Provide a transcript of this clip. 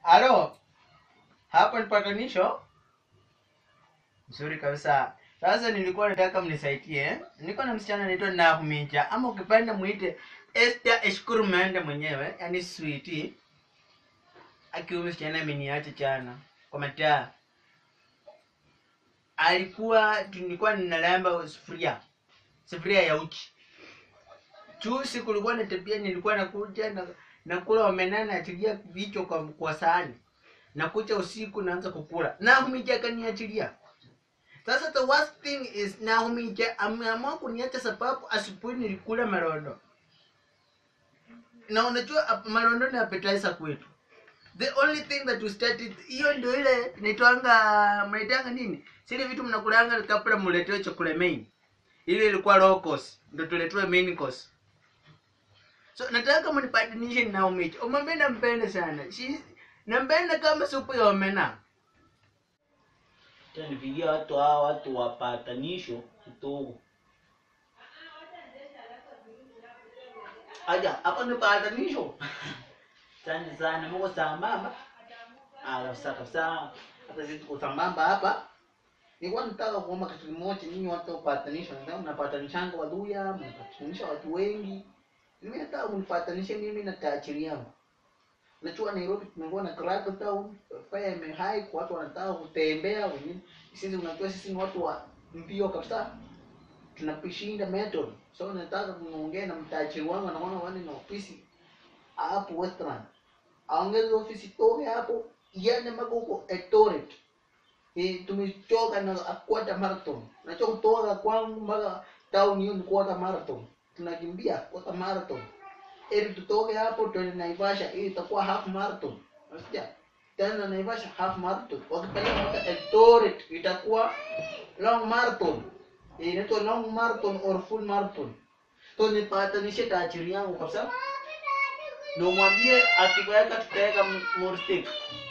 Halo, hapo ni patanisho nzuri kabisa. Sasa nilikuwa nataka mnisaidie, eh? nilikuwa na msichana anaitwa Nahumicha, ama ukipenda muite Esther Eshukuru Mende mwenyewe, yani sweetie. Akiwa msichana ameniacha jana kwa mataa, alikuwa nilikuwa ninalamba sufuria sufuria ya uchi juzi kulikuwa na tabia nilikuwa nakuja na nakula omena naachilia vichwa kwa, kwa sahani nakuja usiku naanza kukula Nahumija akaniachilia sasa the worst thing is Nahumija ameamua kuniacha sababu asubuhi nilikula marondo na unajua ap- marondo ni appetizer kwetu the only thing that we started hiyo ndio ile naitwanga mnaitanga nini sile vitu mnakulanga kabla muletewe chakula main ile ilikuwa low cost ndio tuletewe main course so nataka mnipatanishe na Naomi umwambie nampenda sana She, nampenda kama supu ya omena Tanipigia watu hawa watu wapatanisho kidogo. aja hapo ni patanisho Asante sana, mko sambamba? ah kabisa kabisa hata sisi tuko sambamba hapa nilikuwa nataka kuomba kitu kimoja nyinyi watu wa patanisho ndio mnapatanishanga waduya mnapatanisha watu wengi mimi nataka mnipatanishe mimi na tajiri yangu Najua Nairobi tumekuwa na crackdown, fire imehai, kwa watu wanataka kutembea wengine. Sisi unajua sisi ni watu wa mbio kabisa. Tunapishinda method. So nataka kuongea na mtajiri wangu anaona wani na ofisi hapo Westland. Aongeze ofisi toke hapo iende mpaka huko Eldoret. Eh, tumechoka na quarter marathon. Nacho kutoka kwangu mpaka town hiyo ni quarter marathon. Tunakimbia quarter marathon ili tutoke hapo twende Naivasha, ili itakuwa half marathon. Unasikia? Tena Naivasha half marathon. Wakipeleka mpaka Eldoret itakuwa long marathon. Eh, Inaitwa long marathon or full marathon. So nipatanishe tajiri yangu kabisa. Na umwambie akiweka tutaweka more stake.